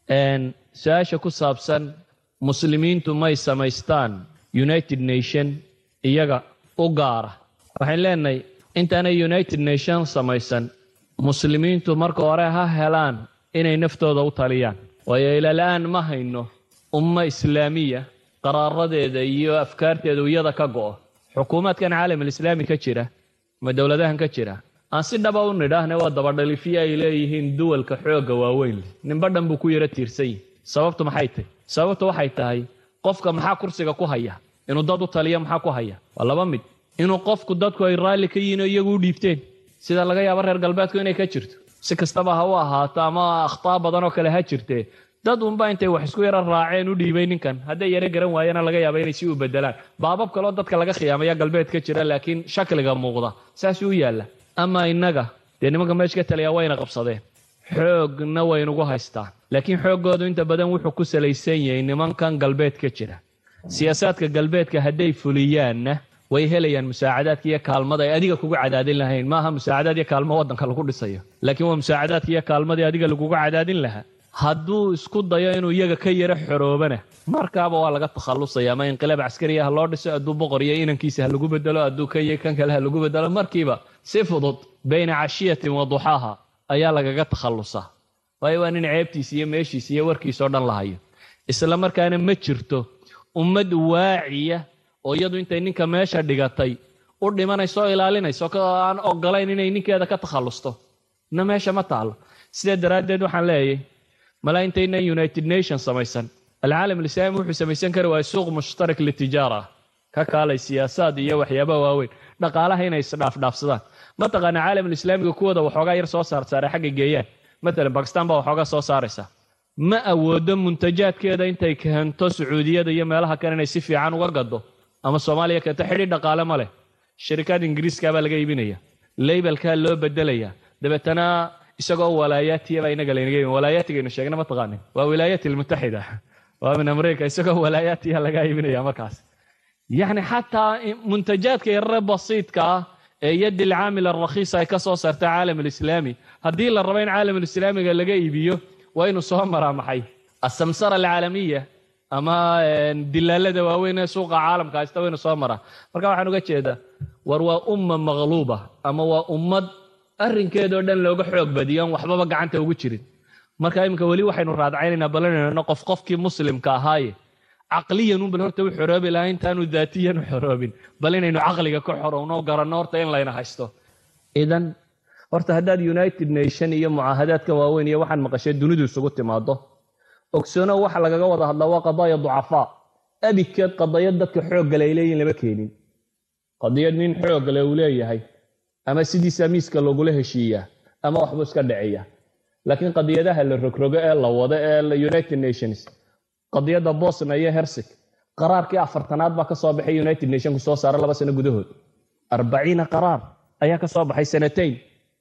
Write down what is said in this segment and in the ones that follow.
su-aasha ku saabsan muslimiintu may samaystaan united nation iyaga u gaara waxayn leenahay intaanay united nation samaysan muslimiintu marka hore ha helaan inay naftooda u taliyaan waayo ilala-aan ma hayno umma islaamiya qaraaradeeda iyo afkaarteedu iyada ka go'o xukuumaadkan caalamulislaami ka jira ama dowladahan ka jira aan si dhaba u nidhaahne waa dabadhalifiyo ay leeyihiin duwalka xoogga waaweyn leh ninba dhan buu ku yaro tiirsan yihi sababtu maxay tahy sababtu waxay tahay qofka maxaa kursiga ku haya inuu dad u taliyo maxaa ku haya waa laba mid inuu qofku dadku ay raalli ka yihiin oo iyagu u dhiibteen sida laga yaabo reer galbeedku inay ka jirto si kastaba ha u ahaato ama akhtaa badan oo kale ha jirtee dad unba intay wax isku yaro raaceen u dhiibay ninkan hadday yaro garan waayana laga yaaba inay si u bedelaan baabab kaleo dadka laga khiyaamaya galbeed ka jira laakiin shakliga muuqda saasuu u yaalla ama innaga dee nimanka meesha ka taliyaa wayna qabsadeen xoogna waynugu haystaan laakiin xooggoodu inta badan wuxuu ku salaysan yahay nimankan galbeed ka jira siyaasaadka galbeedka hadday fuliyaanna way helayaan musaacadaadka iyo kaalmada ay adiga kugu cadaadin lahayn maaha musaacadaad iyo kaalmo waddanka lagu dhisayo laakiin waa musaacadaadka iyo kaalmadii adiga lagugu cadaadin lahaa hadduu isku dayo inuu iyaga ka yaro xoroobana markaaba waa laga takhallusaya ama inqilaab caskariya ha loo dhiso hadduu boqor iyo inankiisa ha lagu bedelo hadduu ka iyo kan kale ha lagu bedelo markiiba si fudud bayna cashiyatin wa duxaaha ayaa lagaga takhallusaa waayo waa nin ceebtiisa iyo meeshiisa iyo warkiisa oo dhan la hayo isla markaana ma jirto ummad waaciya oo iyadu intay ninka meesha dhigatay u dhimanayso oo ilaalinayso aan ogolayn inay ninkeeda ka takhallusto na meesha ma taalo sidaa daraaddeed waxaan leeyahay malaa intaynan united nation samaysan alcaalam alislaami wuxuu samaysan kari waaya suuq mushtarak litijaara ka kaalay siyaasaad iyo waxyaabaha waaweyn dhaqaalaha inay isdhaafdhaafsadaan mataqaana caalamulislaamiga kuwooda waxoogaa yar soo saarsaaray xagga geeyaan matalan bakistan baa waxoogaa soo saaraysa ma awoodo muntajaadkeeda intay keento sacuudiyada iyo meelaha kale inay si fiican uga gado ama soomaaliya keento xidhi dhaqaale ma leh shirikaad ingiriiska baa laga iibinaya labelkaa loo bedelaya dabeetana isagoo walaayaatiya baa inaga laynaga iibin walaayatigaynu sheegna ma taqaanin waa wilaayat almutaxida waa min america isagoo walaayaatiya laga iibinaya markaas yacni xataa muntajaadka yarare basiidka ah ee yaddi alcaamil alrakhiisa ay ka soo saarta caalam alislaami haddii la rabo in caalamulislaamiga laga iibiyo waa inuu soo maraa maxay asamsara alcaalamiya ama dilaalada waaweyn ee suuqa caalamka haysta waa inuu soo maraa marka waxaan uga jeedaa war waa umma maqluuba ama waa ummad arrinkeedoo dhan looga xoog badiyo aan waxbaba gacanta ugu jirin marka iminka weli waxaynu raadcaynaynaa balanayno qof qofkii muslimka ahaaye caqliyan un bal horta u xoroobi lahaa intaanu daatiyan u xoroobin bal inaynu caqliga ka xorowno garanno horta in layna haysto idan horta haddaad united nation iyo mucaahadaadka waaweyn iyo waxaan maqashay dunidu isugu timaado ogsoono waxa lagaga wada hadlaa waa qadaaya ducafaa abidkeed qadayad dadka xooggale ay leeyihin lama keenin qadiyad nin xooggale uu leeyahay ama sidiisa miiska lagula heshiiyaa ama waxbuu iska dhiciya laakiin qadiyadaha la rogrogo ee la wado ee united nations qadiyadda bosna iyo hersig qaraarkii afartanaad baa ka soo baxay united nationku soo saara laba sano gudahood arbaciina qaraar ayaa ka soo baxay sanatayn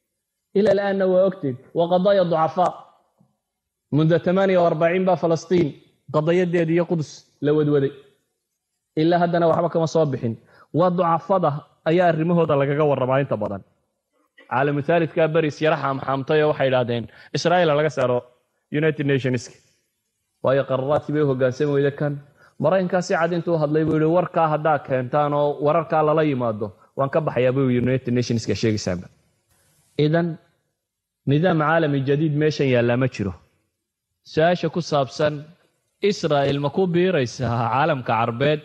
ila alaanna waa ogteen waa qadaaya ducafaa munda amaaniya arbaciin baa falastiin qadayadeeda iyo qudus la wadwaday ilaa haddana waxba kama soo bixin waa ducafada ayaa arrimahooda lagaga warramaa inta badan caalamu thaalidkaa beris yara xaamxaamtay oo waxay idhaahdeen israa'iil laga saaro united nationska waayo qararaadkii bay u hoggaansami weyde kan maraykankaa si cad intuu hadlay buu yihi warkaa haddaa keentaan oo wararkaa lala yimaado waan ka baxayaa buu united nationska sheegaysaanba idan nidaam caalami jadiid meeshan yaallaa ma jiro su-aasha ku saabsan israa'il ma ku biiraysaa caalamka carbeed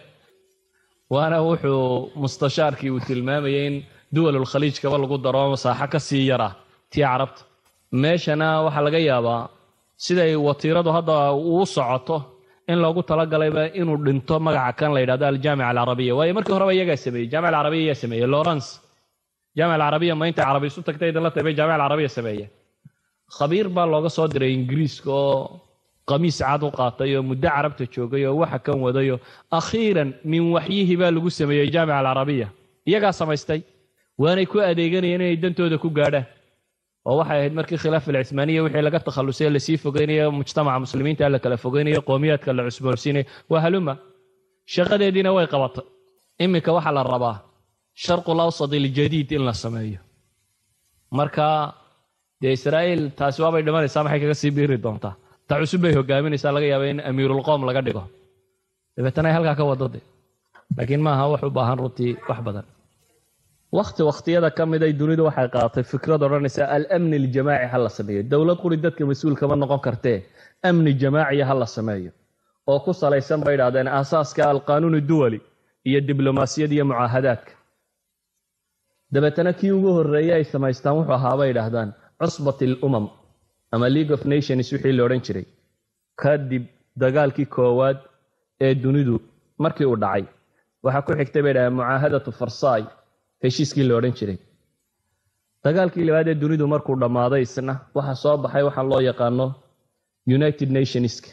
waana wuxuu mustashaarkii uu tilmaamayay in duwalulkhaliijkaba lagu daro masaaxo ka sii yara tii carabta meeshana waxaa laga yaabaa siday watiiradu hadda uu socoto in loogu talagalayba inuu dhinto magaca kan la yidhahdo aljaamica alcarabiya waayo markii horeba iyagaa sameeyey jaamic alcarabiya iyaa sameeyey lawrence jaamic alcarabiya ma intay carabi isu tagtay idinla tahay bay jaamic alcarabiya sameeyeen khabiir baa looga soo diray ingiriiska oo qamiis cad u qaatay oo muddo carabta joogay oo waxa kan wadayo akhiiran min waxyihi baa lagu sameeyey jaamic alcarabiya iyagaa samaystay waanay ku adeeganayeen inay dantooda ku gaadhaan oo waxay ahayd markii khilaaf alcismaaniya wixii laga takhallusay lasii fogeynayo mujtamaca muslimiinta la kala fogeynayo qowmiyaadka la cusboonsiinayo waa haluma shaqadeediina way qabatay iminka waxaa la rabaa sharqul awsad iljadiid in la sameeyo marka dee israa'iil taasi waabay dhimanaysaa maxay kaga sii biiri doontaa ta cusub bay hogaaminaysaa laga yaaba in amiirulqowm laga dhigo dabeetana ay halkaa ka wadade laakiin maaha wax u baahan runtii wax badan wakhti wakhtiyada ka mid ay dunidu waxay qaadatay fikrad odhanaysa alamni aljamaaci ha la sameeyo dowlad quri dadka mas-uul kama noqon kartee amni jamaaciya ha la sameeyo oo ku salaysan bay idhahdeen aasaaska alqaanuun duwali iyo diblomaasiyad iyo mucaahadaadka dabeetana kii ugu horreeyey ay samaystaan wuxuu ahaa bay idhaahdaan cusbat alumam ama league of nations wixii la odhan jiray kadib dagaalkii koowaad ee dunidu markii uu dhacay waxaa ku xigtay bay dhahdeen mucaahadatu farsai heshiiskii la odhan jiray dagaalkii labaad ee dunidu markuu dhammaaday isna waxaa soo baxay waxaa loo yaqaano united nationska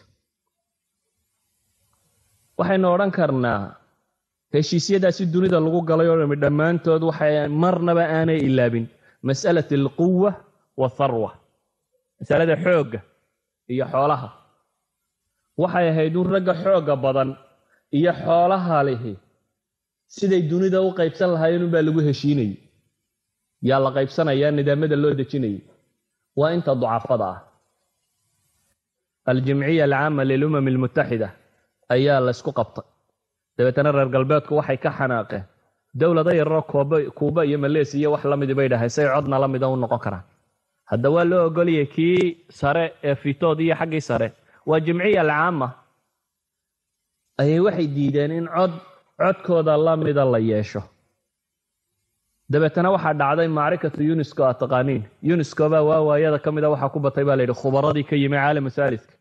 waxaynu odhan karnaa heshiisyadaasi dunida lagu galay oo dhami dhammaantood waxay marnaba aanay ilaabin mas'alat alquwa watharwa masalada xoogga iyo xoolaha waxay ahayd un ragga xoogga badan iyo xoolaha lihi siday dunida u qaybsan lahaayeen unbaa lagu heshiinayay yaa la qaybsanayaa nidaamada loo dejinayay waa inta ducafada ah aljimciya alcaama lilumam almutaxida ayaa la ysku qabtay dabeetana reer galbeedku waxay ka xanaaqeen dowlado yararoo kuuba iyo maleesiya wax la midi bay dhahay say codna la mida u noqon karaan hadda waa loo ogoliyay kii sare ee fitood iyo xaggii sare waa jimciya alcaama ayay waxay diideen in cod codkooda la mida la yeesho dabeetana waxaa dhacday macrikatu unesco a taqaaniin unesco baa waawaayada ka mida waxaa ku batay baa layidhi khubaradii ka yimi caalamu saaliska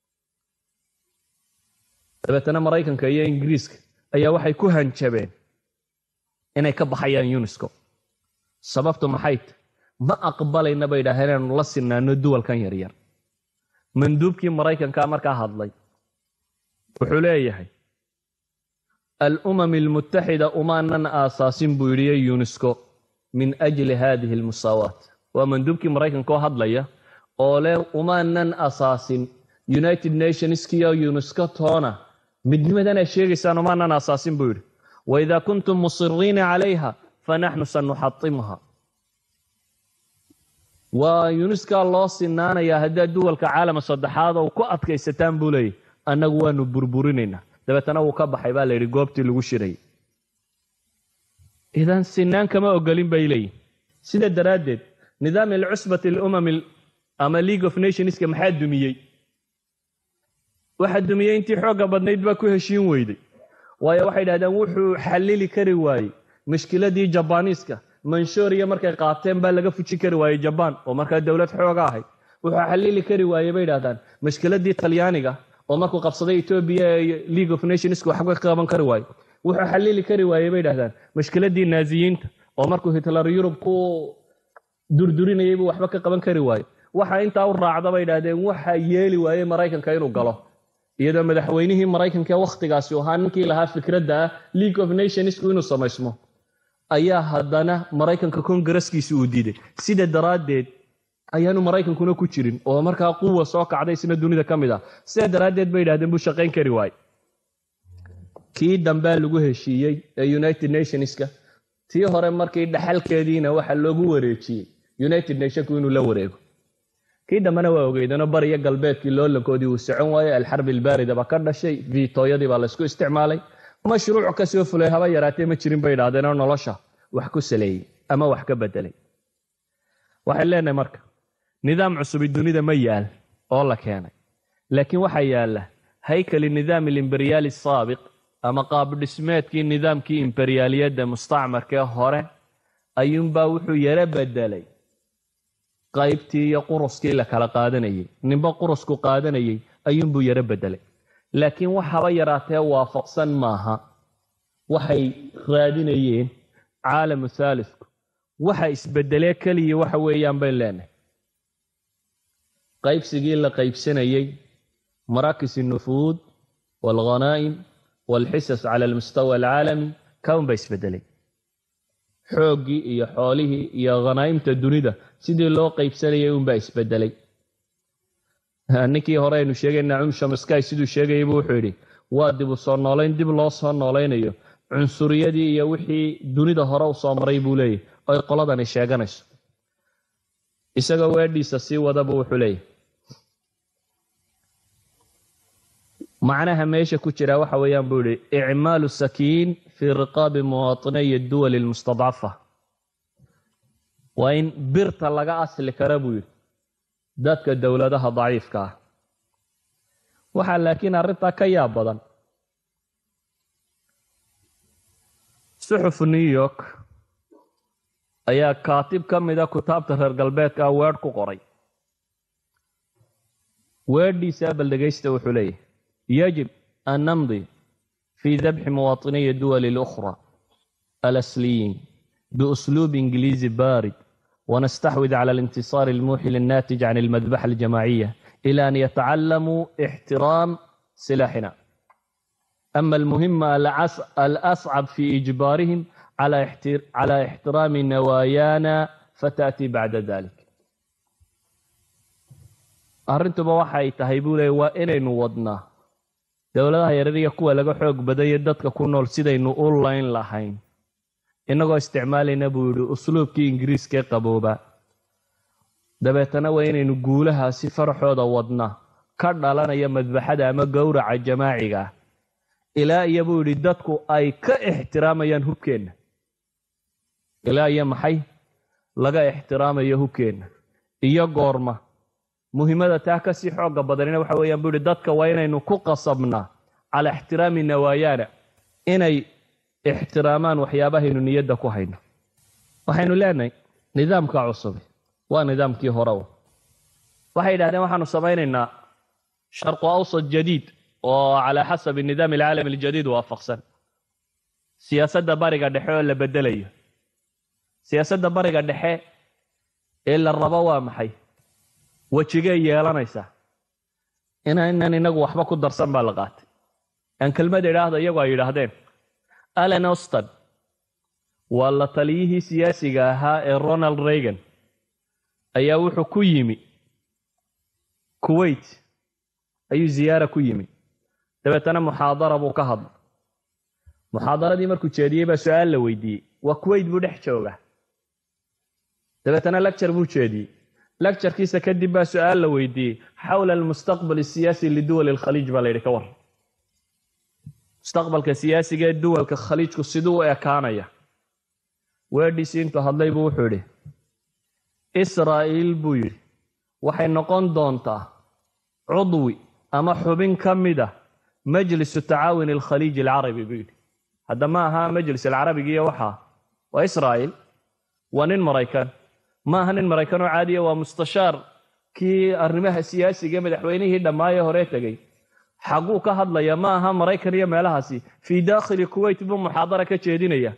dabeetana maraykanka iyo ingiriiska ayaa waxay ku hanjabeen inay ka baxayaan unesco sababtu maxay ta ma aqbalayna bay idhaaheen inaanu la sinaano duwalkan yaryar manduubkii maraykankaa markaa hadlay wuxuu leeyahay alumam almutaxida umaanan aasaasin buu yidhi unesco min ajli hadihi almusaawaat waa manduubkii maraykanka oo hadlaya oo leh umaanan asaasin united nationskiyo unesco toona midnimadan aad sheegaysaan umaanan asaasin buu yidhi waidaa kuntum musiriina calayha fanaxnu sanuxatimha waa yuniskaa loo sinaanayaa haddaad duwalka caalama saddexaad ou ku adkaysataan buu leeyahy annagu waanu burburinaynaa dabeetana wuu ka baxay baa layidhi goobtii lagu shirayay idan sinaan kama ogolin bay leeyihin sida daraaddeed nidaam alcusbati alumam ama league of nationska maxaa dumiyey waxaa dumiyey intii xoogga badnayd baa ku heshiin weyday waayo waxay dhahdeen wuxuu xallili kari waayey mushkiladii jabaniiska manshoriya markay qaateen baa laga fuji kari waayey jabaan oo markaa dowlad xooga ahayd wuxuu xallili kari waayey bay dhahdaan mushkiladii talyaaniga oo markuu qabsaday etoobiya ee league of nationska waxba ka qaban kari waayo wuxuu xallili kari waayey bay dhahdaan mushkiladii naaziyiinta oo markuu hitler yurub ku durdurinayay buu waxba ka qaban kari waayo waxa intaa u raacda bay dhahdeen waxa yeeli waayey maraykanka inuu galo iyadoo madaxweynihii maraykanka ee wakhtigaasi ahaa ninkii lahaa fikradda ah league of nationsku inuu samaysmo ayaa haddana maraykanka kongareskiisi uu diiday sida daraaddeed ayaanu maraykankuna ku jirin oo markaa quwa soo kacday isna dunida ka mid ah sidaa daraaddeed bay yidhahdeen buu shaqayn kari waaye kii dambea lagu heshiiyey ee united nationska tii hore markii dhaxalkeediina waxa loogu wareejiyey united nationku inuu la wareego kii dambena waa ogeydano bariyo galbeedkii loolankoodii uu socon waayey alxarbi albaarida baa ka dhashay viitooyadii baa laysku isticmaalay mashruuc kasoo fulay haba yaraatee ma jirin bay idhahdeenoo nolosha wax ku saleeyey ama wax ka bedelay waxay leenahay marka nidaam cusubi dunida ma yaal oo la keenay laakiin waxaa yaalla haykali nidaam alimberyaali saabiq ama qaabdhismeedkii nidaamkii imberiyaaliyadda mustacmarkee hore ayuunbaa wuxuu yaro bedelay qaybtii iyo quruskii la kala qaadanayay ninba qurusku qaadanayay ayuunbuu yaro bedelay laakiin wax haba yaraatee waafaqsan maaha waxay raadinayeen caalamu thaalisku waxa isbedelee keliya waxa weeyaan bayn leenahay qaybsigii la qaybsanayey maraakis الnufuud wاlghanaa'im wاlxisas cala almustawa alcaalami kaun ba isbedelay xooggii iyo xoolihii iyo khanaa'imta dunida sidii loo qaybsanayay unbaa isbedelay ninkii hore aynu sheegayna cum shamaskay siduu sheegayay buu wuxuu yidhi waa dib u soo noolayn dib loo soo noolaynayo cunsuriyadii iyo wixii dunida hore u soo maray buu leeyahy oy qoladani sheeganayso isagoo weedhiisa sii wadaba wuxuu leeyahy macnaha meesha ku jira waxa weeyaan buu yihi icmaalu sakiin fii riqaabi muwaatiniy duwali lmustadcafa waa in birta laga asli kara buu yidhi dadka dowladaha daciifka ah waxaa laakiin arrintaa ka yaab badan suxufu new york ayaa kaatib ka mida kutaabta reer galbeedka ah weedh ku qoray weedhiisa bal dhegaysta wuxuu leeyahy yajib an namdi fii dabxi muwaatiniyi duwali اlukhra alasliyiin biusluub ingiliizi baarid ونستحوذ على الانتصار الموحل الناتج عن المذبحة الجماعية إلى أن يتعلموا احترام سلاحنا أما المهمة الأصعب في إجبارهم على على احترام نوايانا فتأتي بعد ذلك arrintuba waxay tahay buu leey waa inaynu wadnaa dowladaha yarariya kuwa laga xoog badaya dadka ku nool sidaynu u layn lahayn innagoo isticmaalayna buu yidhi usluubkii ingiriiskaee qabooba dabeetana waa inaynu guulahaasi faraxooda wadna ka dhalanaya madbaxada ama gowraca jamaaciga ah ilaa iyo buu yidhi dadku ay ka ixtiraamayaan hubkeenna ilaa iyo maxay laga ixtiraamayo hubkeenna iyo goorma muhiimada taa kasii xooga badanina waxa weeyaan buu yidhi dadka waa inaynu ku qasabnaa calaa ixtiraami nawaayaana inay ixtiraamaan waxyaabahaynu niyadda ku hayno waxaynu leenahay nidaamka cusubi waa nidaamkii horew waxay yidhahdeen waxaanu samaynaynaa sharqu awsad jadiid oo calaa xasabi nidaam alcaalami aljadiid waafaqsan siyaasadda bariga dhexe oo la bedelayo siyaasadda bariga dhexe ee la rabo waa maxay wejigay yeelanaysaa inaynan inagu waxba ku darsan baa la qaatay aan kelmad idhaahda iyagu ay yidhaahdeen allen oston waa la taliyihii siyaasiga ahaa ee ronald reagan ayaa wuxuu ku yimi kuwait ayuu ziyaara ku yimi dabeetana muxaadara buu ka hadlay muxaadaradii markuu jeediyey baa su-aal la weydiiyey waa kuwait buu dhex jooga dabeetana lecture buu jeediyey lecturekiisa kadib baa su-aal la weydiiyey xawla almustaqbal asiyaasi liduwali alkhaliij baa la yidhi ka war mustaqbalka siyaasiga ee duwalka khaliijku siduu u ekaanaya weedhiisii intuu hadlay buu wuxuu yidhi israa'iil buu yidhi waxay noqon doontaa cudwi ama xubin ka mid a majlisu tacaawun alkhaliij alcarabi buu yidhi hadda ma aha majlis alcarabigiiyo waxaa waa israa'iil waa nin maraykan ma aha nin maraykan oo caadiya waa mustashaar kii arrimaha siyaasiga madaxweynihii dhammaaye horee tegey xaguu ka hadlaya ma aha maraykan iyo meelahaasi fii daakhili kuwait buu muxaadara ka jeedinaya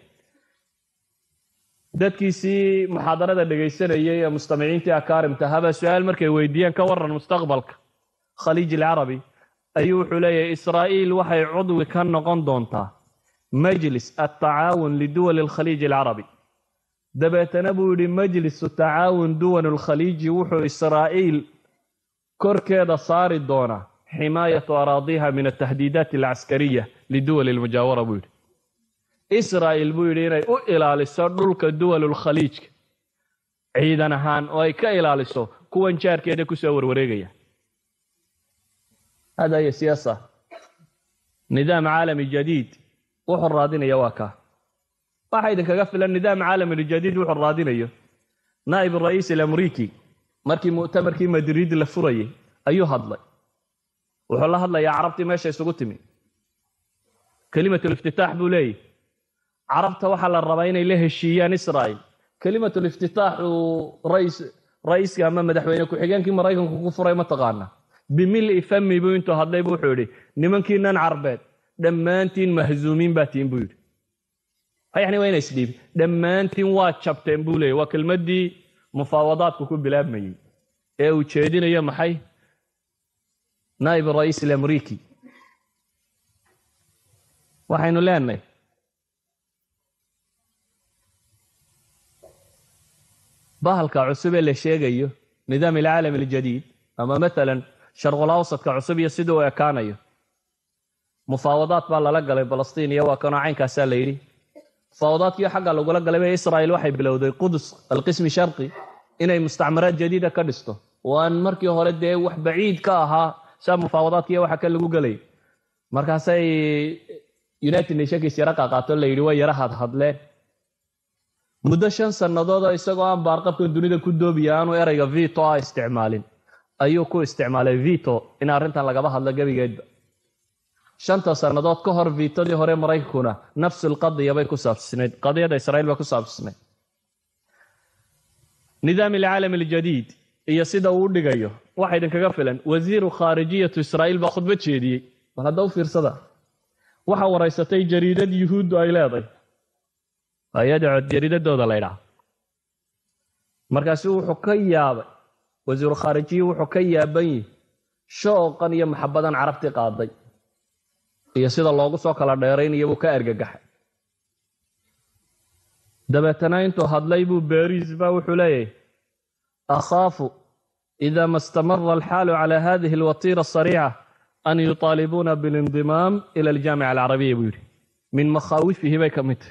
dadkiisii muxaadarada dhegaysanayay ee mustamiciintii akaarimta habaa su-aal markay weydiiyeen ka waran mustaqbalka khaliij alcarabi ayuu wuxuu leeyahay israa'iil waxay cudwi ka noqon doontaa majlis altacaawun liduwali alkhaliij alcarabi dabeetana buu yidhi majlisu tacaawun duwan alkhaliiji wuxuu israa'iil korkeeda saari doonaa ximaayatu araadiha min altahdiidaat alcaskariya liduwali almujaawara buu yidhi israa'iil buu yidhi inay u ilaaliso dhulka duwalulkhaliijka ciidan ahaan oo ay ka ilaaliso kuwan jaarkeeda kusoo warwareegaya hada hiya siyaasa nidaam caalami jadiid wuxuu raadinaya waa kaa waxa idinkaga filan nidaam caalami jadiid wuxuu raadinayo naa'ib ra'iis alamriiki markii mu'tamarkii madriid la furayay ayuu hadlay wuxuu la hadlayaa carabtii meesha isugu timi kelimatuliftitaax buu leeyahy carabta waxaa la rabaa inay la heshiiyaan israa'il kelimatuliftitaax uu rais ra'iiska ama madaxweyne ku-xigeenkii maraykanku ku furay ma taqaana bimili fami buu intuu hadlay bu wuxuu yidhi nimankiinan carbeed dhammaantiin mahzuumiin baa tihin buu yidhi yani waa ina isdhiibi dhammaantiin waa jabteen buu leeyay waa kelmaddii mufaawadaadku ku bilaabmayey ee uu jeedinayo maxay naa'ib ra'iis alamriiki waxaynu leenahay bahalka cusub ee la sheegayo nidaam alcaalam aljadiid ama maalan sharqul awsadka cusub iyo siduu u ekaanayo mufaawadaad baa lala galay balastiin iyo waa kanoo caynkaasaa la yidhi mufaawadaadkiio xagga lagula galay ba israa'iil waxay bilowday qudus alqismi sharqi inay mustacmaraad jadiida ka dhisto oo aan markii hore dee wax baciid ka ahaa saa mufaawadaadkiiyo waxa ka lagu gelay markaasay united nationkiis yaro qaaqaato la yidhi way yaro hadhadleen muddo shan sannadoodoo isagoo aan baarqabkan dunida ku doobiya aanu erayga vito a isticmaalin ayuu ku isticmaalay vito in arrintan lagaba hadlo gebigeedba shanta sannadood ka hor vitadii hore maraykankuna nafsul qadiya bay ku saabsisnayd qadiyadda israiil bay ku saabsisnayd nidaam alcaalam aljadiid iyo sida uu u dhigayo waxa idinkaga filan wasiiru khaarijiyatu israa'iil baa khudbad jeediyey bal hadda u fiirsada waxa waraysatay jariidad yuhuuddu ay leeday hay-ada jariidadooda la ydhaha markaasu wuxuu ka yaabay wasiiru khaarijiyi wuxuu ka yaaban yihi shooqan iyo maxabadan carabti qaaday iyo sida loogu soo kala dheeraynayo buu ka argagaxay dabeetana intuu hadlay buu beriis ba wuxuu leeyahay akhaafu ida ma istamara alxaalu cala hadihi alwatiira asariica an yuطaalibuuna biاlindimaam ila aljaamica alcarabiya buu yidhi min makhaawifihi bay ka mid tahy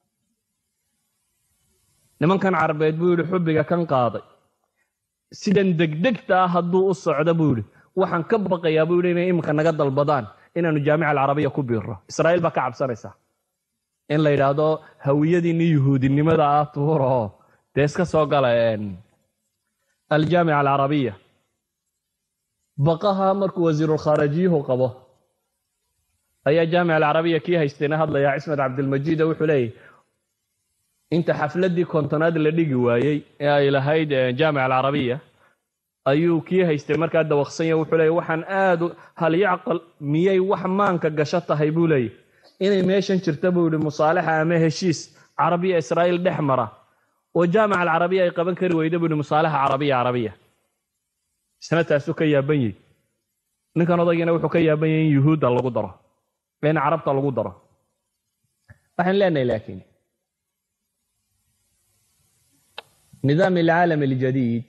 nimankan carabeed buu yidhi xubbiga kan qaaday sidan degdegta ah hadduu u socdo buu yidhi waxaan ka baqayaa buu yidhi inay iminka naga dalbadaan inaanu jaamica alcarabiya ku biirro israa'iil baa ka cabsanaysa in la yidhaahdo hawiyadiinni yuhuudinimada ah tuuro oo dee iska soo gala aljaamica alcarabiya baqaha markuu wasiirulkhaarajiyuhu qabo ayaa jaamica alcarabiya kii haystayna hadlayaa cismed cabdilmajiid oo wuxuu leeyahy inta xafladdii kontonaad la dhigi waayey ee ay lahayd jaamica alcarabiya ayuu kii haystay markaa dawaqsanya wuxuu leeyay waxaan aad hal yacqal miyay wax maanka gasho tahay buu leeyay inay meeshan jirta buu yihi musaalaxa ama heshiis carabiya israa'iil dhex mara oo jaamica alcarabiya ay qaban kari weyda buu yihi musaalaxa carabiya carabiya isna taasuu ka yaaban yahy ninkan odaygiina wuxuu ka yaaban yahay in yuhuudda lagu daro in carabta lagu daro waxaan leenahay laakiin nidaam alcaalam aljadiid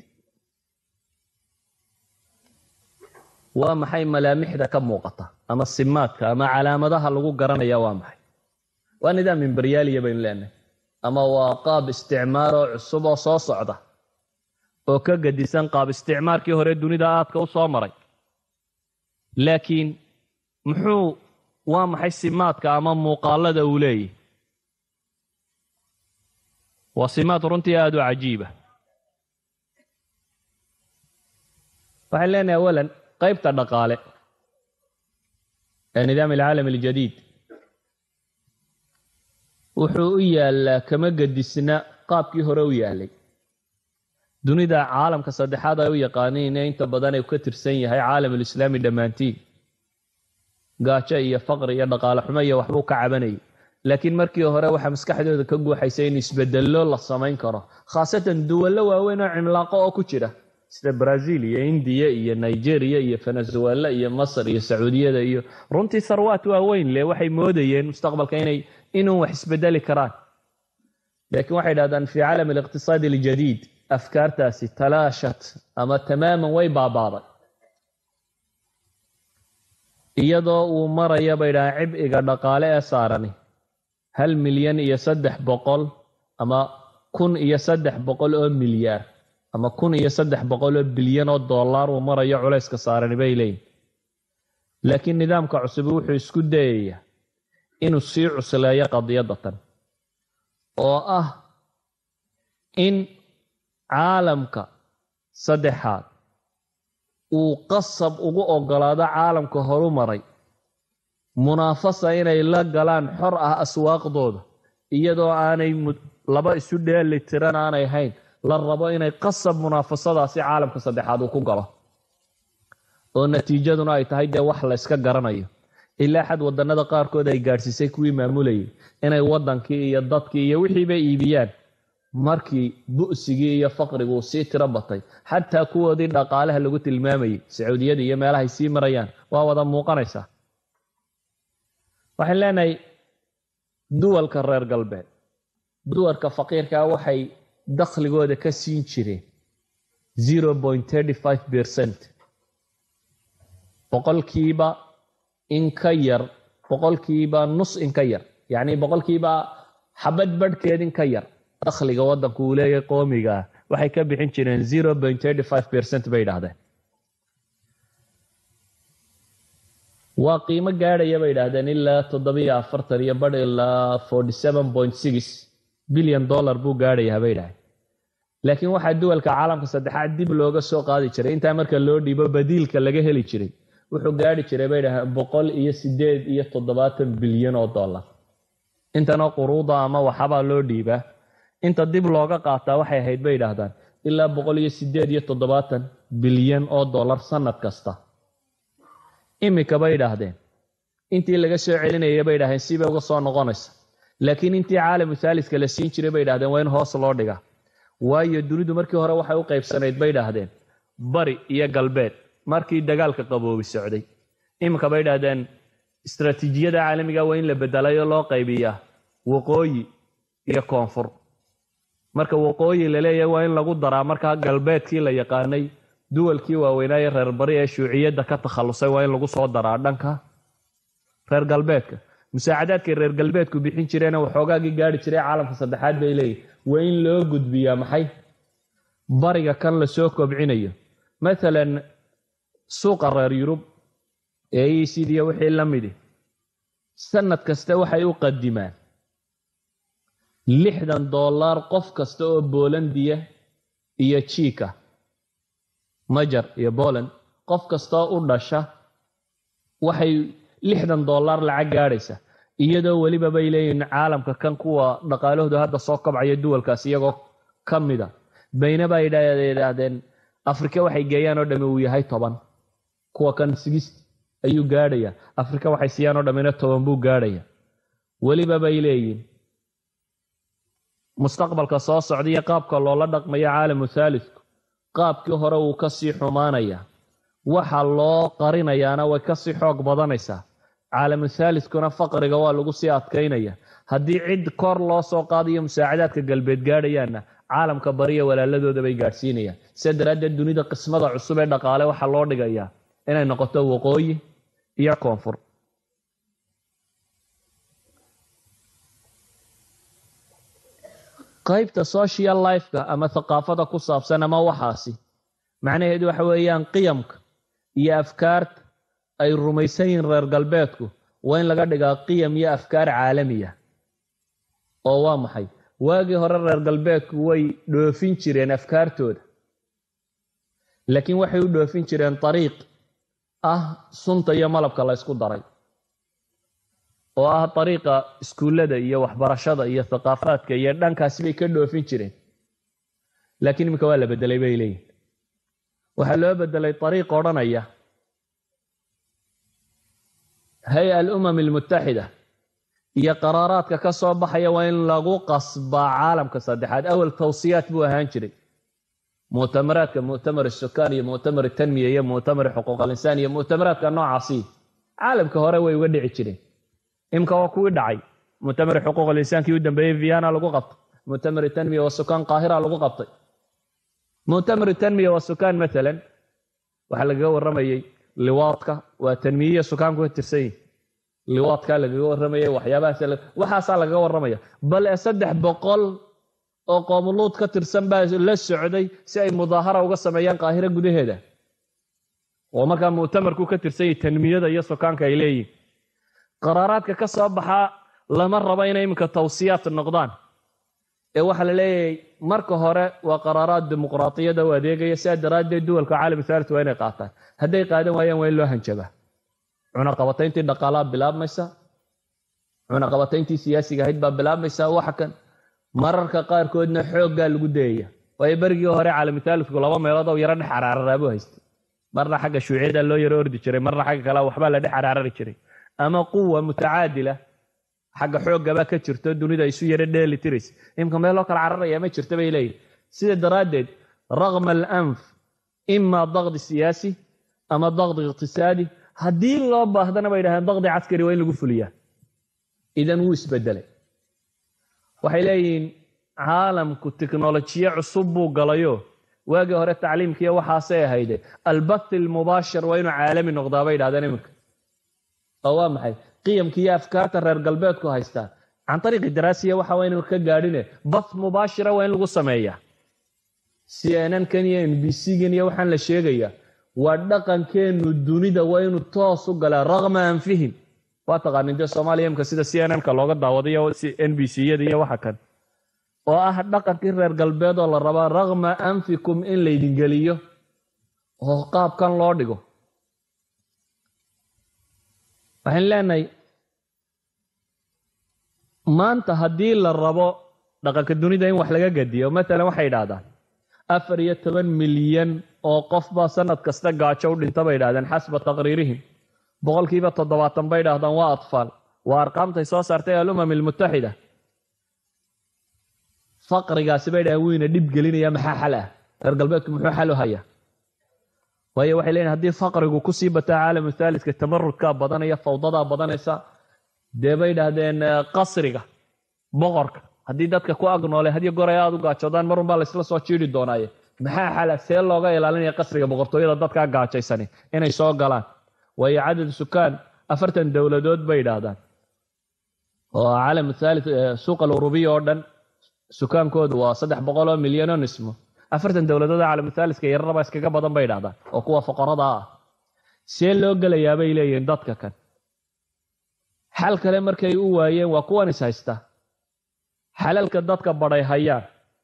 waa maxay malaamixda ka muuqata ama simaadka ama calaamadaha lagu garanaya waa maxay waa nidaam imberyaaliya baynu leenahay ama waa qaab isticmaaroo cusub oo soo socda oo ka gadisan qaab isticmaarkii hore dunida aadka u soo maray laakiin muxuu waa maxay simaadka ama muuqaalada uu leeyahy waa simaad runtii aada u cajiiba waxaan leenahay awalan qaybta dhaqaale ee nidaam alcaalam aljadiid wuxuu u yaallaa kama gedisna qaabkii hore u yaallay dunida caalamka saddexaad ay u yaqaaniin ee inta badan ay ka tirsan yahay caalamulislaami dhammaantiin gaajo iyo faqri iyo dhaqaale xumo iyo waxbuu ka cabanayay laakiin markii hore waxaa maskaxdooda ka guuxaysa in isbedello la samayn karo khaasatan duwallo waaweyn oo cimlaaqo oo ku jira sida brazil iyo indiya iyo nigeria iyo venezuela iyo masr iyo sacuudiyada iyo runtii sarwaat waaweyn le waxay moodayeen mustaqbalka inay inuu wax isbedeli karaan laakiin waxay dhahdaan fi caalam aliqtisaadi aljadiid afkaartaasi talaashat ama tamaaman way baabaaday iyadoo uu maraya bay dhahaan cibciga dhaqaale ee saarani hal milyan iyo saddex boqol ama kun iyo saddex boqol oo milyaar ama kun iyo saddex boqol oo bilyan oo dollar uu marayo culayska saarani bay leeyihin laakiin nidaamka cusubi wuxuu isku dayayaa inuu sii cusleeyo qadiyadatan oo ah in caalamka saddexaad uu qasab ugu ogolaado caalamka horu maray munaafasa inay la galaan xor ah aswaaqdooda iyadoo aanay laba isu dheeli tiran aanay hayn la rabo inay qasab munaafasadaasi caalamka saddexaad uu ku galo oo natiijaduna ay tahay dee wax la yska garanayo ilaa xad wadannada qaarkood ay gaadhsiisay kuwii maamulayay inay waddankii iyo dadkii iyo wixiiba iibiyaan markii bu'sigii iyo faqriguu sii tiro batay xataa kuwoodii dhaqaalaha lagu tilmaamayay sacuudiyada iyo meelahay sii marayaan waa wada muuqanaysaa waxaan leenahay duwalka reer galbeed duwalka faqiirkaa waxay dakhligooda ka siin jireen zero point thirty five percent boqolkiiba in ka yar boqolkiiba nus in ka yar yacni boqolkiiba xabad badhkeed in ka yar dakhliga waddanku uu leeyahay qoomiga ah waxay ka bixin jireen zero point thirty five percent bay idhahdeen waa qiimo gaadhaya bay idhaahdeen ilaa toddobiyo afartan iyo badh ilaa forty seven point six bilyan dollar buu gaadhayaa bay idhahdeen laakiin waxaa duwalka caalamka saddexaad dib looga soo qaadi jiray intaa marka loo dhiibo badiilka laga heli jiray wuxuu gaadhi jiray bay idhahdeen boqol iyo sideed iyo toddobaatan bilyan oo dollar intana quruuda ama waxabaa loo dhiibaa inta dib looga qaataa waxay ahayd bay idhaahdaan ilaa boqol iyo sideed iyo toddobaatan bilyan oo dollar sanad kasta imika bay idhaahdeen intii laga soo celinaya bay idhahdeen sibay uga soo noqonaysa laakiin intii caalamu thaaliska la siin jiray bay idhahdeen waa in hoos loo dhigaa waayo dunidu markii hore waxay u qaybsanayd bay idhaahdeen bari iyo galbeed markii dagaalka qaboobi socday iminka bay idhahdeen istaraatiijiyada caalamiga waa in la bedelay oo loo qaybiyaa waqooyi iyo koonfur marka waqooyi la leeyahay waa in lagu daraa markaa galbeedkii la yaqaanay duwalkii waaweynaaye reer bari ee shuuciyadda ka takhallusay waa in lagu soo daraa dhanka reer galbeedka musaacadaadkay reer galbeedku bixin jireena waxoogaagii gaari jiray caalamka saddexaad bay leeyihin waa in loo gudbiyaa maxay bariga kan lasoo kobcinayo maalan suuqa reer yurub ee ecdiya wixii la midi sanad kasta waxay u qadimaan lixdan dollar qof kasta oo boolandiya iyo jiika majar iyo boland qof kastaoo u dhasha waxay lixdan dollar lacag gaadhaysa iyadoo weliba bay leeyihiin caalamka kan kuwa dhaqaalahoodu hadda soo kabcaya duwalkaas iyagoo ka mida bayna ba yidhaahdeen afrika waxay geeyaan oo dhami uu yahay toban kuwa kan sigist ayuu gaadhaya afrika waxay siiyaan oo dhammina toban buu gaadhaya weliba bay leeyihin mustaqbalka soo socdaiyo qaabka loola dhaqmayo caalamu thaalitku qaabkii hore wuu kasii xumaanaya waxa loo qarinayaana way kasii xoog badanaysaa caalamu thaalitkuna faqriga waa lagu sii adkaynaya haddii cid kor loo soo qaadayo musaacadaadka galbeed gaadhayaanna caalamka bariya walaaladooda bay gaadhsiinayaan sidaa daraaddeed dunida qismada cusub ee dhaqaale waxaa loo dhigayaa inay noqoto waqooyi iyo koonfur qaybta social lifeka ama thaqaafada ku saabsan ama waxaasi macnaheedu waxa weeyaan qiyamka iyo afkaarta ay rumaysan yihiin reer galbeedku waa in laga dhigaa qiyam iyo afkaar caalamiya oo waa maxay waagii hore reer galbeedku way dhoofin jireen afkaartooda laakiin waxay u dhoofin jireen ariiq ah sunta iyo malabka la ysku daray oo ah ariiqa iskuullada iyo waxbarashada iyo thaqaafaadka iyo dhankaasi bay ka dhoofin jireen laakiin iminka waa la bedelay bay leeyihin waxaa loo bedelay ariiq odhanaya hay-a alumam almutaxida iyo qaraaraadka ka soo baxaya waa in lagu qasbaa caalamka saddexaad awal tawsiyaat buu ahaan jiray muctamaraadka muctamar sukaan iyo muctamar tanmiya iyo muctamar xuquuq alinsaan iyo muctamaraadka noocaasi caalamka hore way uga dhici jireen imka waa kuwii dhacay muctamar xuquuq alinsaankii u dambeeyey viana lagu qabtay muctamar tanmiya wa sukaan qaahira lagu qabtay muctamar tanmiya wa sukaan maalan waxaa lagaga waramayey liwaadka waa tanmiyiya sukaanku ka tirsan yihin liwaadkaa lagaga waramayay waxyaabahaas waxaasaa lagaga waramaya bal ee saddex boqol oo qoomuluud ka tirsan baa la socday si ay mudaahara uga sameeyaan qaahiro gudaheeda oo markaa muctamarku ka tirsan yahay tanmiyada iyo sukaanka ay leeyihin qaraaraadka ka soo baxaa lama rabo inay iminka tawsiyaad noqdaan ee waxaa la leeyahay marka hore waa qaraaraad dimuqraatiyada u adeegaya sidaa daraaddeed duwalka caalam thalit waa inay qaataan hadday qaadan waayaan waa in loo hanjabaa cunaqabatayntii dhaqaalaa bilaabmaysa cunaqabatayntii siyaasiga ahayd baa bilaabmaysa waxa kan mararka qaarkoodna xooggaa lagu dayaya waayo berigii hore caalamithaalidku laba meelood oo yaro dhex caraararaabuu haystay marna xagga shuuciyada loo yaro ordi jiray marna xagga kale waxbaa la dhex caraarari jiray ama quwa mutacaadila xagga xooggabaa ka jirto dunida isu yaro dheeli tiraysa imka meel loo kala cararaya ma jirta bay leeyihin sida daraaddeed raqma alanf ima daqdi siyaasi ama daqdi iqtisaadi haddii loo baahdana bay dhahdeen daqdi caskari waa in lagu fuliyaa idan wuu isbedelay waxay leeyihiin caalamku tiknolojiye cusub buu galayo waagii hore tacliimkiiyo waxaasay ahayde albath ilmubaashir waa inuu caalami noqdaa bay dhahdeen iminka oo waa maxay qiyamki iyo afkaarta reer galbeedku haystaa can ariiqi daraasiya waxa waa inu ka gaadhine bath mubaashira waa in lagu sameeyaa c n n kan iyo n b c gan iyo waxaan la sheegayaa waa dhaqankeennu dunida waa inuu toos u galaa raqma anfihim waa taqaanin dee soomaaliya imka sida c n n ka looga daawadayo n b c yada iyo waxa kan oo ah dhaqankii reer galbeed oo la rabaa raqma anfikum in laydin geliyo oo qaabkan loo dhigo waxaan leenahay maanta haddii la rabo dhaqanka dunida in wax laga gadiyo matalan waxay idhaahdaan afar iyo toban milyan oo qofba sanad kasta gaajo u dhinta bay idhahdeen xasba taqriirihim boqolkiiba toddobaatan bay idhahdaan waa atfaal waa arqaamtay soo saartay alumam almutaxida faqrigaasi bay dhahdeen wuyna dhib gelinaya maxaa xal ah reer galbeedku muxuu xal u hayaa waayo waxay leeyihin haddii faqrigu kusii bataa caalamu thaalidka tamarudkaa badanaya fawdadaa badanaysa dee bay idhaahdeen qasriga boqorka haddii dadka ku agnoole hadiyo goray aada u gaajoodaan marun baa laysla soo jiiri doonaaye maxaa xala see looga ilaalinaya qasriga boqortooyada dadkaa gaajaysani inay soo galaan waayo cadad sukaan afartan dowladood bay idhaahdaan oo caalam thalith suuq alurubiya oo dhan sukaankoodu waa saddex boqol oo milyan oo nismo afartan dowladood oo caalam thalithka yararaba iskaga badan bay idhahdaan oo kuwa foqorada ah see loo gelayaa bay leeyihiin dadka kan xal kale markay u waayeen waa kuwan is haysta xalalka dadka badhay hayaan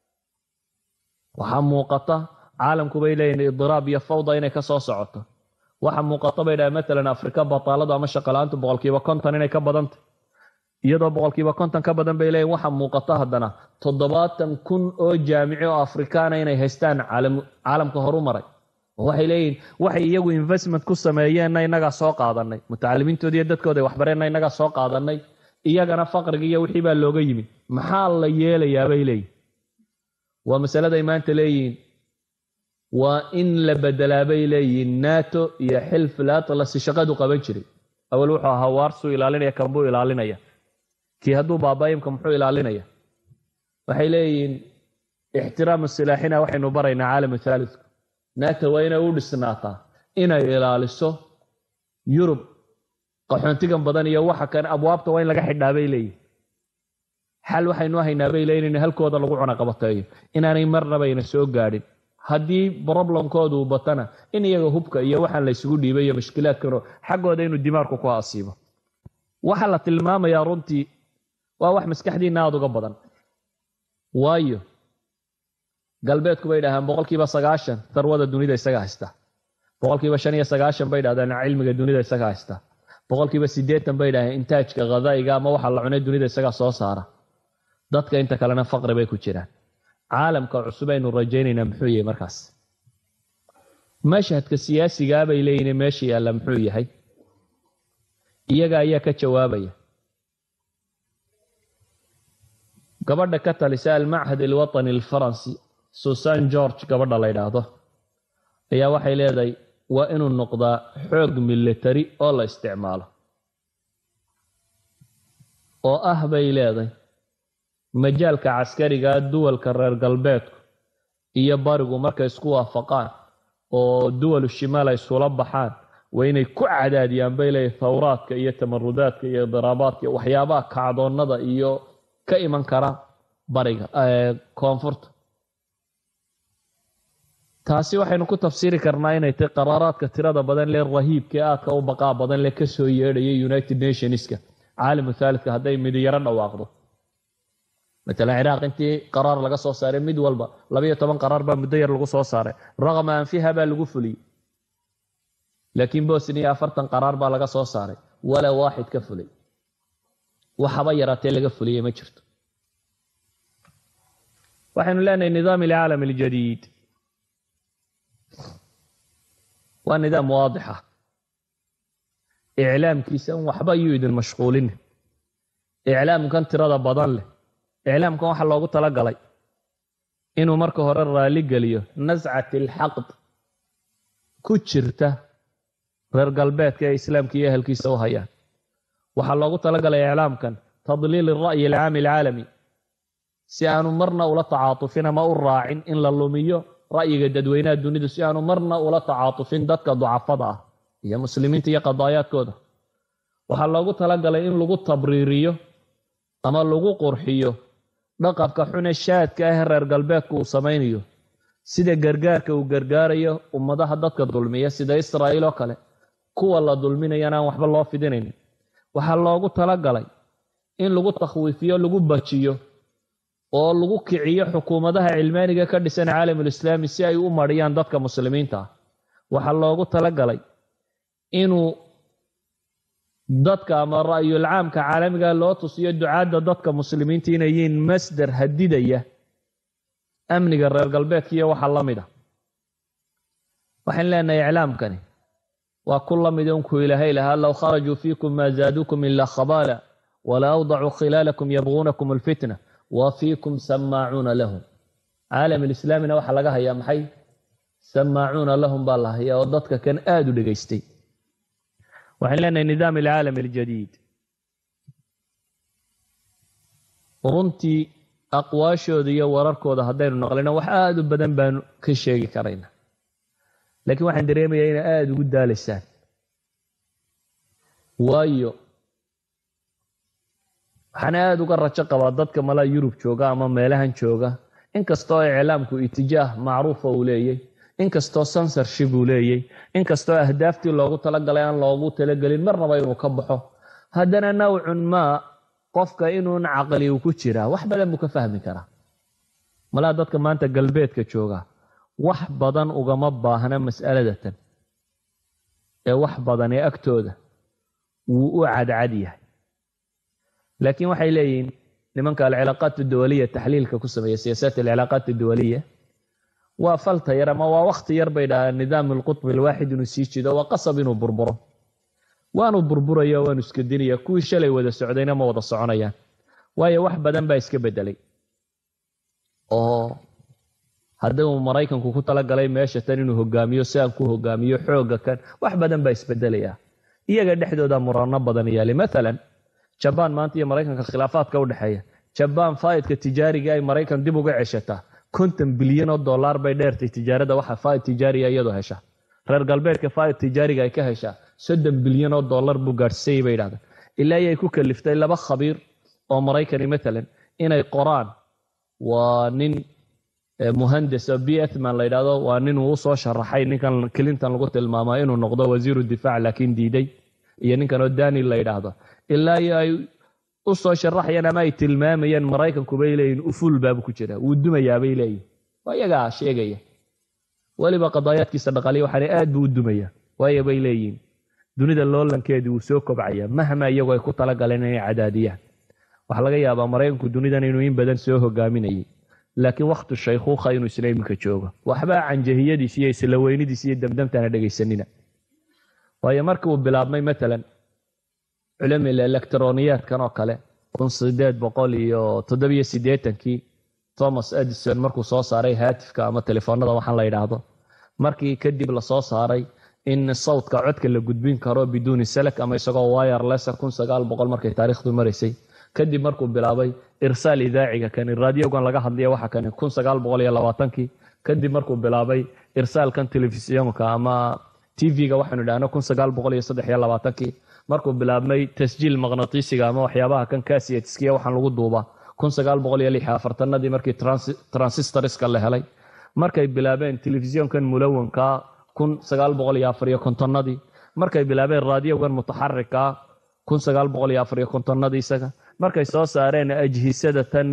waxaa muuqata caalamku bay leeyihin idiraab iyo fawda inay ka soo socoto waxaa muuqata bay dhahay matalan afrika bataaladu ama shaqala-aantu boqolkiiba konton inay ka badantay iyadoo boqolkiiba konton ka badan bay leeyihin waxaa muuqata haddana toddobaatan kun oo jaamici oo afrikaana inay haystaan caalamka horu maray waxay leeyihin waxay iyagu investment ku sameeyeenna innagaa soo qaadanay mutacalimiintooda iyo dadkooda waxbareenna innagaa soo qaadanay iyagana faqriga iyo wixii baa looga yimid maxaa la yeelayaa bay leeyihin waa masaladay maanta leeyihiin waa in la bedelaa bay leeyihiin nato iyo xilfil atlasi shaqadu qaban jiray awal wuxuu ahaa waarsuu ilaalinaya kanbuu ilaalinaya kii hadduu baabaayimka muxuu ilaalinaya waxay leeyihiin ixtiraamu silaaxina waxaynu baraynaa caalamu thaalitku nato waa inay u dhisnaataa inay ilaaliso yurub qaxoontigan badan iyo waxa kan abwaabta waa in laga xidhaa bay leeyihin xal waxaynu haynaa bay leeyihin in halkooda lagu cunaqabateeyo inaanay marnabayna soo gaadhin haddii broblemkoodu uu batana in iyaga hubka iyo waxaan laysugu dhiibay iyo mashkilaadkano xaggooda inuu dimaarku ku asiibo waxa la tilmaamayaa runtii waa wax maskaxdiinna aada uga badan waayo galbeedku bay dhahaan boqolkiiba sagaashan tarwada dunida isaga haysta boqolkiiba shan iyo sagaashan bay dhahdaan cilmiga dunida isaga haysta boqolkiiba siddeetan bay dhahdeen intaajka khadaa'iga ama waxa la cunay dunida isagaa soo saara dadka inta kalena faqri bay ku jiraan caalamka cusub aynu rajaynaynaa muxuu yahay markaas mashhadka siyaasigaa bay leeyihin meesha yaalla muxuu yahay iyaga ayaa ka jawaabaya gabadha ka talisa almachad alwatani alfaransi susan george gabadha la ydhaahdo ayaa waxay leedahay waa inuu noqdaa xoog military oo la isticmaalo oo ah bay leedahay majaalka caskarigaa duwalka reer galbeedku iyo barigu markay isku waafaqaan oo duwalu shimaal ay isula baxaan waa inay ku cadaadiyaan bay leedahay thawraadka iyo tamarudaadka iyo daraabaadka waxyaabaha kacdoonnada iyo ka iman kara bariga koonfurta taasi waxaynu ku tafsiiri karnaa inay tahy qaraaraadka tirada badan lee rahiibka ee aadka u baqaa badan lee ka soo yeedhaya united nationska caalamu thaalidka hadday midi yaro dhawaaqdo matalan ciraaq intii qaraar laga soo saaray mid walba labayo toban qaraar baa muddo yar lagu soo saaray raqama anfiha baa lagu fuliyey laakiin bosniya afartan qaraar baa laga soo saaray walaa waaxid ka fulay waxaba yaraatee laga fuliyey ma jirto waxaynu leenahay nidaam alcaalam aljadiid waa nidaam waadixa iclaamkiisa in waxba yuu idin mashquulin iclaamkan tirada badan leh iclaamkan waxaa loogu tala galay inuu marka hore raali geliyo nascat alxaqd ku jirta reer galbeedka ee islaamka iyo ehelkiisa u hayaan waxaa loogu talagalay iclaamkan tadliil alra'yi alcaami alcaalami si aanu marna ula tacaatufin ama u raacin in la lumiyo ra'yiga dadweynaha dunidu si aanu marna ula tacaatufin dadka ducafada ah iyo muslimiinta iyo qadaayaadkooda waxaa loogu talagalay in lagu tabriiriyo ama lagu qurxiyo dhaqabka xune shaadka ah reer galbeedku uu samaynayo sida gargaarka uu gargaarayo ummadaha dadka dulmiya sida israa'iil oo kale kuwa la dulminayana aan waxba loo fidinaynin waxaa loogu talagalay in lagu takhwiifiyo lagu bajiyo oo lagu kiciyo xukuumadaha cilmaaniga ka dhisan caalamulislaami si ay u mariyaan dadka muslimiinta ah waxaa loogu talagalay inuu dadka ama ra'yul caamka caalamiga loo tusiyo ducaadda dadka muslimiinta inay yihiin masdar hadidaya amniga reer galbeedka iyo waxa la mid a waxaan leenahay iclaamkani waa ku la mid unkuu ilaahay lahaa low kharajuu fiikum maa zaaduukum ilaa khabaala wala awdacuu khilaalakum yabquunakum alfitna wa fiikum samaacuuna lahum caalam alislaamina waxaa laga hayaa maxay samaacuuna lahum baa la hayaa oo dadka kan aada u dhegaystay waxaan leenahay nidaam alcaalam aljadiid runtii aqwaashooda iyo wararkooda haddaynu naqlino wax aada u badan baanu ka sheegi karayna laakiin waxaan dareemayaa inay aada ugu daalaysaan waayo waxaan aada uga rajo qabaa dadka malaa yurub jooga ama meelahan jooga inkastoo iclaamku itijaah macruufa uu leeyay inkastoo sensorship uu leeyay inkastoo ahdaaftii loogu talagalay aan loogu talagelin marnaba inuu ka baxo haddana nawcun maa qofka inuun caqli uu ku jiraa wax badan buu ka fahmi karaa malaa dadka maanta galbeedka jooga wax badan ugama baahna mas'aladatan ee wax badan ee agtooda wuu u cadcad yahay laakiin waxay leeyihiin nimanka alcilaaqaat duwaliya taxliilka ku sameeya siyaasaat alcilaaqaat duwaliya waa falta yar ama waa wakti yar bay dhahaan nidaam alqutbi alwaaxid inuu sii jido waa qasab inuu burburo waanu burburaya waanu iska dinaya kuwii shalay wada socdayna ma wada soconayaan waayo wax badan baa iska bedelay oo haddii uu maraykanku ku talagalay meesha tan inuu hogaamiyo si aan ku hogaamiyo xoogga kan wax badan baa isbedelaya iyaga dhexdooda murano badan yaali maalan jabaan maanta iyo maraykanka khilaafaadka u dhexeeya jabaan faa'idka tijaariga ay maraykan dib uga ceshataa konton bilyan oo dollar bay dheertay tijaarada waxa faa'id tijaariga iyadoo hesha reer galbeedka faa'id tijaariga ay ka heshaa soddon bilyan oo dollar buu gaadhsiiyey bay yidhahdeen ilaa ayay ku kaliftay laba khabiir oo maraykani matalan inay qoraan waa nin muhandes oo b ethman la yidhahdo waa nin uu usoo sharaxay ninkan clinton lagu tilmaamo inuu noqdo wasiiru difaac laakiin diiday iyo ninkan oo daniel la yidhaahdo ilaa iyo ay u soo sharaxayaan ama ay tilmaamayaan maraykanku bay leeyihin ufuul baabu ku jira wuu dumayaa bay leeyihin waa iyagaa sheegaya weliba qadaayaadkiisa dhaqaaliya waxaana aad buu u dumaya waayo bay leeyihin dunida loolankeedii wuu soo kobcaya mahma iyagoo ay ku talagaleen inay cadaadiyaan waxaa laga yaabaa maraykanku dunidan inuu in badan soo hogaaminayay laakiin wakhtu shaykhuukha inuu isla iminka joogo waxba canjahiyadiis iyo isla weynidiis iyo damdamtana dhegaysanina waayo markii uu bilaabmay matalan culamil electroniyaadkan oo kale kun sideed boqol iyo toddobiyo siddeetankii thomas edison markuu soo saaray haatifka ama telefoonada waxaan la yidhaahdo markii kadib lasoo saaray in sawdka codka la gudbin karo biduuni salak ama isagoo wireless kun sagaal boqol markay taariikhdu maraysay kadib markuu bilaabay irsaal idaaciga kani raadiogan laga hadlaya waxa kani kun sagaal boqol iyo labaatankii kadib markuu bilaabay irsaalkan telefisiyonka ama tv-ga waxaanu idhahno kun sagaal boqol iyo saddex iyo labaatankii markuu bilaabmay tasjiil maqnatiisiga ama waxyaabaha kan kasietskiya waxaan lagu duubaa kun sagaal boqol iyo lix afartanadii markii transistoriska la helay markay bilaabeen telefisiyonkan mulawanka kun sagaal boqol iyo afar iyo kontonnadii markay bilaabeen raadiogan mutaxarika kun sagaal boqol iyo afar iyo kontonnadii isaga markay soo saareen ajhisada tan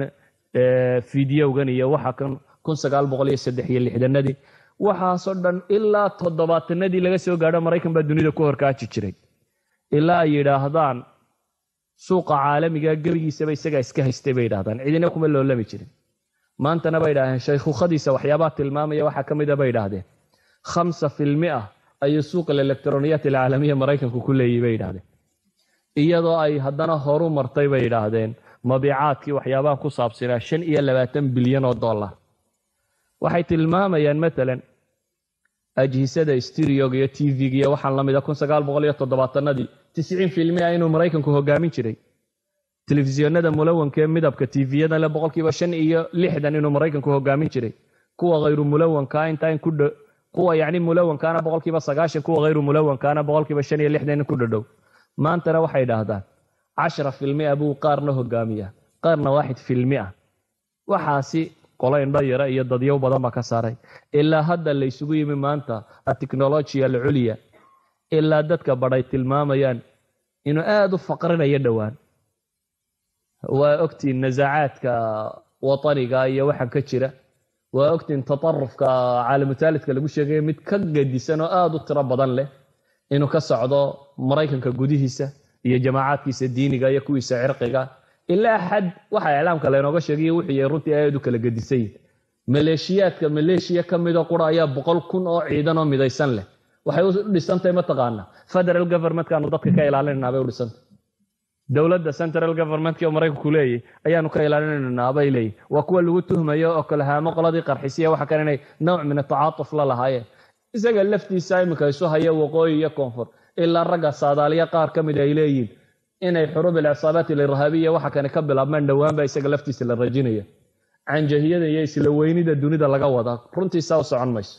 fideogan iyo waxa kan kun sagaal boqol iyo saddex iyo lixdanadii waxaasoo dhan ilaa toddobaatanadii laga soo gaadho maraykan baa dunida ku horkaaji jiray ilaa ay yidhaahdaan suuqa caalamiga gebigiisaba isagaa iska haystay bay yidhahdaan cidina kuma loolami jirin maantana bay idhahdeen shaykhukhadiisa waxyaabaha tilmaamaya waxaa ka mida bay idhaahdeen khamsa filmi ah ayuu suuqa electroniyaat alcaalamiya maraykanku ku leeyihi bay yidhahdeen iyadoo ay haddana horu martay bay yidhaahdeen mabiicaadkii waxyaabaha ku saabsanaa shan iyo labaatan bilyan oo dollar waxay tilmaamayaan matalan ajhisada stereoga iyo t v-ga iyo waxaan la mida kun sagaal boqol iyo toddobaatanadii tisciin filmi ah inuu maraykanku hogaamin jiray telefisiyonada mulawanka ee midabka tviyada le boqolkiiba shan iyo lixdan inuu maraykanku hogaamin jiray kuwa hayru mulawankaa intaa in ku dh kuwa yacni mulawankaana boqolkiiba sagaashan kuwa hayru mulawankaana boqolkiiba shan iyo lixdan in ku dhadhow maantana waxay idhaahdaan cashara filmi ah buu qaarna hogaamiya qaarna waaxid filmi ah waxaasi qolo indho yara iyo dadyow badan baa ka saaray ilaa hadda la ysugu yimi maanta ateknolojiya alculya ilaa dadka badhay tilmaamayaan inuu aada u faqrinayo dhowaan waa ogtiin nasaacaadka wataniga iyo waxaan ka jira waa ogtiin tatarufka caalamutaalidka lagu sheegaya mid ka gadisan oo aada u tiro badan leh inuu ka socdo maraykanka gudihiisa iyo jamaacaadkiisa diiniga iyo kuwiisa cirqiga ilaa xad waxa iclaamka laynooga sheegayo wuxuu yahay runtii aad u kala gedisayin maleeshiyaadka maleeshiya ka midoo qura ayaa boqol kun oo ciidan oo midaysan leh waxay u dhisantahay mataqaana federal governmentkaanu dadka ka ilaalinanaa bay u dhisantay dowladda central governmentkii oo maraykanku leeyahy ayaanu ka ilaalinanaa bay leeyihin waa kuwa lagu tuhmayo oo kalahaamo qoladii qarxisiya waxa kale inay nooc min atacaatuf la lahaayeen isaga laftiisa iminka isu haya waqooyi iyo koonfur ilaa ragga saadaaliya qaar ka mid ay leeyihin inay xuruub alcisaabaat alirhaabiya waxa kane ka bilaabmaan dhowaanba isaga laftiisa la rajinaya canjahiyada iyo isla weynida dunida laga wadaa runtiisaa u socon mayso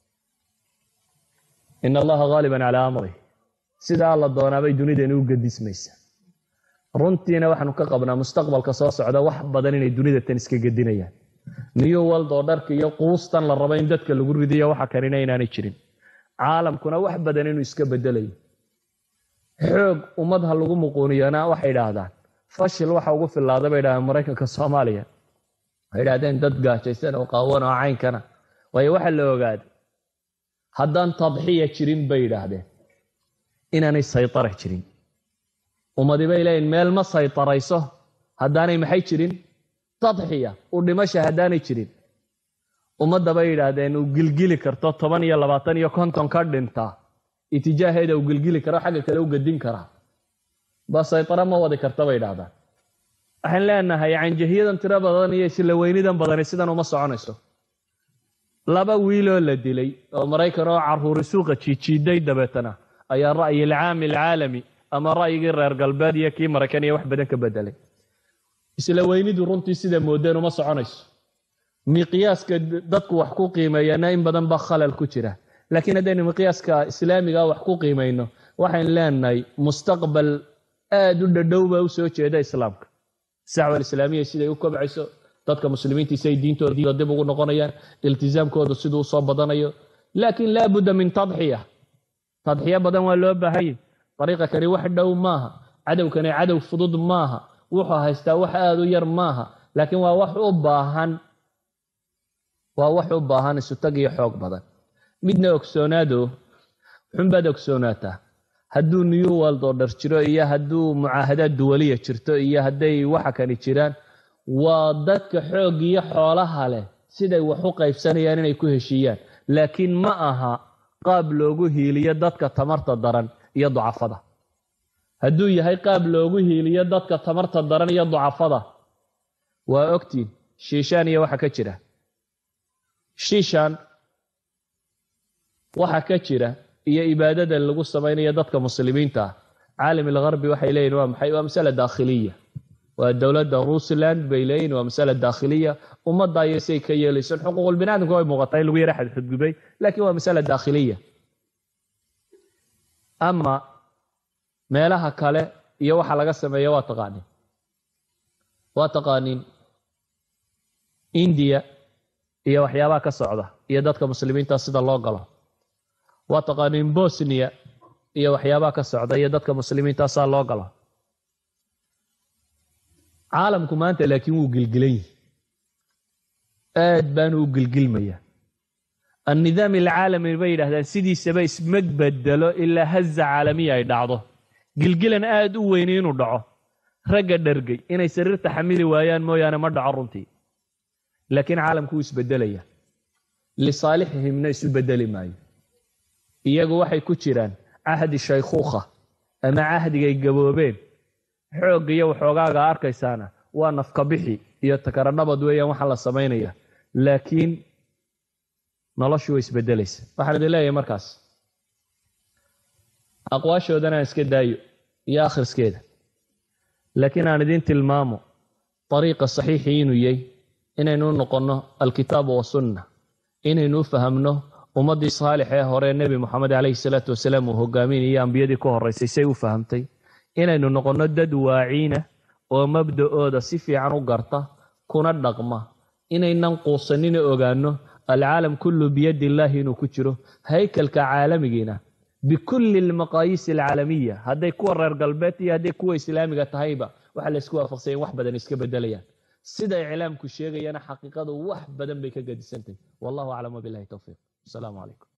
in allaha haaliban calaa amrih sidaa la doonaabay dunidani u gadismaysa runtiina waxaanu ka qabnaa mustaqbalka soo socda wax badan inay dunida tan iska gedinayaan new world oo dharka iyo quustan la rabo in dadka lagu ridiyo waxa kanina inaanay jirin caalamkuna wax badan inuu iska bedelayo xoog ummad ha lagu muquuniyana waxay idhaahdaan fashil waxa ugu filaada bay idhahdeen maraykanka soomaaliya waxay idhahdeen dad gaajaysan oo qaawan oo caynkana waayo waxa la ogaaday haddaan tadxiya jirin bay idhaahdeen inaanay saytara jirin ummadi bay leeyihin meel ma saytarayso haddaanay maxay jirin tadxiya u dhimasha haddaanay jirin ummadda bay yidhaahdeen uu gilgili karto toban iyo labaatan iyo konton ka dhintaa itijaaheeda uu gilgili karo xagga kale u gedin karaa ba saytara ma wadi karta bay idhahdaan waxaan leenahay canjahiyadan tiro badan iyo isla weynidan badani sidan uma soconayso laba wiiloo la dilay oo maraykan oo caruuri suuqa jiijiiday dabeetana ayaa ra'yi alcaami alcaalami ama ra'yigii reer galbeed iyo kii maraykan iyo wax badan ka bedelay isla weynidu runtii sida moodeen uma soconayso miqyaaska dadku wax ku qiimeeyana in badan baa khalal ku jira laakiin haddaynu miqyaaska islaamiga wax ku qiimayno waxaynu leenahay mustaqbal aada u dhadhowba u soo jeeda islaamka sacwa alislaamiya siday u kobcayso dadka muslimiintiisa ay diintooda dib ugu noqonayaan iltizaamkooda siduu usoo badanayo laakiin laa budda min tadxiya tadxiyo badan waa loo baahanya dariiqa kani wax dhow maaha cadowkani cadow fudud maaha wuxuu haystaa wax aada u yar maaha laakiin waa wax u baahan waa wax u baahan isutag iyo xoog badan midna ogsoonaado xunbaad ogsoonaataa hadduu new world oo dhar jiro iyo hadduu mucaahadaad duwaliya jirto iyo hadday waxa kani jiraan waa dadka xoog iyo xoolaha leh siday wax u qaybsanayaan inay ku heshiiyaan laakiin ma aha qaab loogu hiiliyo dadka tamarta daran iyo ducafada hadduu yahay qaab loogu hiiliyo dadka tamarta daran iyo ducafada waa ogtiin shiishaan iyo waxa ka jira shiishaan waxa ka jira iyo ibaadada lagu samaynayo dadka muslimiinta ah caalam algharbi waxay leeyihin waa maxay waa masala daakhiliya waa dowladda ruussland bay leeyihin waa masala daakhiliya ummadda iyo say ka yeelaysan xuquuqul binaadamka way muuqataa in lagu yara xadxudgubay laakiin waa masala daakhiliya ama meelaha kale iyo waxa laga sameeya waa taqaanin waa taqaanin indiya iyo waxyaabaha ka socda iyo dadka muslimiinta sida loo galo waa taqaanin bosniya iyo waxyaabaha ka socda iyo dadka muslimiinta saa loo galo caalamku maanta laakiin wuu gilgilan yihi aad baanu u gilgilmaya annidaam alcaalami bay yidhahdaan sidiisaba isma bedelo ilaa haza caalamiya ay dhacdo gilgilan aad u weyni inuu dhaco ragga dhargay inay sariirta xamili waayaan mooyaane ma dhaco runtii laakiin caalamku wuu isbedelaya lisaalixihimna isu bedeli maayo iyagu waxay ku jiraan cahdi shaykhuukha ama cahdigay gaboobeen xoogga iyo waxoogaaga arkaysaana waa nafkabixi iyo takaranabad weeyaan waxaa la samaynaya laakiin noloshu way isbedelaysa waxaan idin leeyahay markaas aqwaashoodan aan iska daayo iyo akhriskeeda laakiin aan idin tilmaamo dariiqa saxiixii inuu yahay inaynu u noqonno alkitaabu wasunna inaynu u fahamno ummaddii saalix ee hore nebi moxamed calayhi salaatu wasalaam uu hogaaminayay ambiyadii ku horraysay say u fahamtay inaynu noqonno dad waaciina oo mabda'ooda si fiican u garta kuna dhaqma inaynan quusanina ogaano alcaalam kullu biyadi illaahi inuu ku jiro haykalka caalamigiina bikulli almaqaayiis alcaalamiya hadday kuwa reer galbeed iyo hadday kuwa islaamiga tahayba waxaa la isku waafaqsanya in wax badan iska bedelayaan sida iclaamku sheegayana xaqiiqadu wax badan bay ka gadisantahy wallahu aclam wabilahi towfiiq asalaamu calaykum